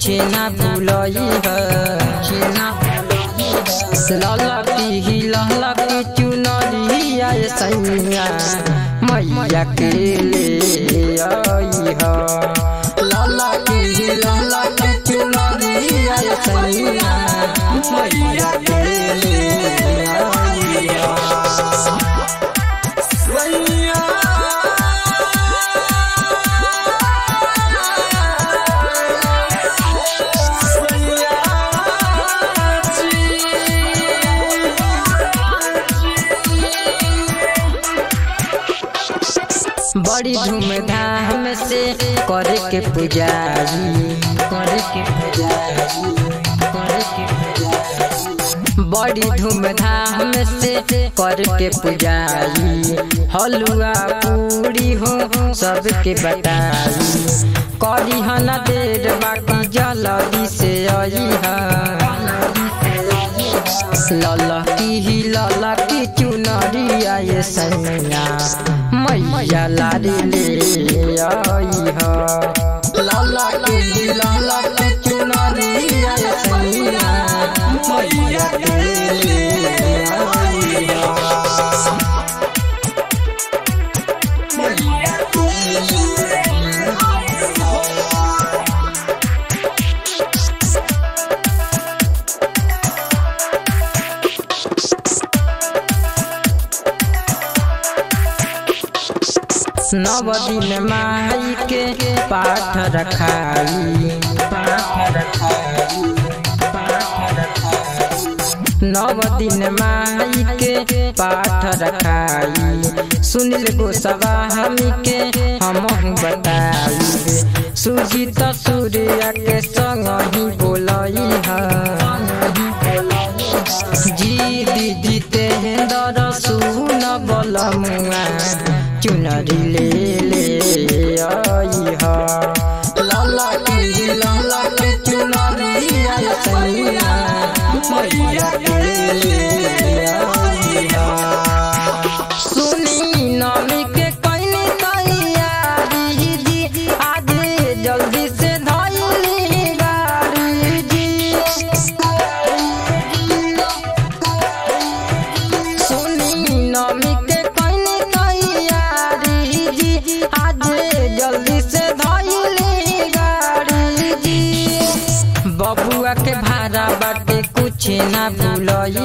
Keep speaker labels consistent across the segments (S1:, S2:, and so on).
S1: कुछ ना भूलई ललकी ललकी चुनरिया सैया मैया के ले आई ह ललकी ललकी चुनरिया सैया मैया के ले आई ह बड़ी धूमधाम से करे के पुजारी करे के पुजारी करे के पुजारी बड़ी धूमधाम से करे के पुजारी हलुआ पूरी हो सबके बताई करी हन देर बाकी जल्दी से आई ललकी ही ललकी चुनरिया ये सैया मैया लारी ले आई ह ललकी ही ललकी चुनरिया ये सैया मैया के ले आई ह नव दिन माई के पाठ रखाई पाठ रखाई पाठ रखाई नव दिन माई के पाठ रखाई सुनिल गोसवा हमी के हम बताई सुजीत सूर्य के संग ही बोलई जी दीदी तेहेंदर सुन बलमुआ चुनरी ले ले आई ह लाला की लाला के चुनरी आई सैया मैया के ले आई ह सुनी नमी के कइनी तैयारी जी आज जल्दी से धइली गाड़ी जी सुनी नमी के कइनी तैयारी जी आज जल्दी से धइली गाड़ी जी बबुआ के भाड़ा बाटे कुछ ना भूलई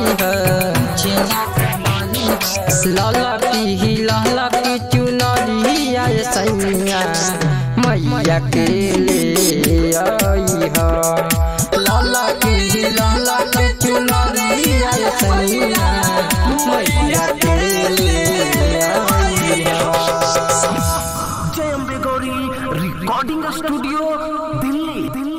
S1: ह ललकी ही ललकी चुनरिया सैया मैया के ले आई ह ललकी ही ललकी चुनरिया सैया मैया के ले आई ह
S2: जय अम्बे गौरी रिकॉर्डिंग स्टूडियो दिल्ली दिल्ली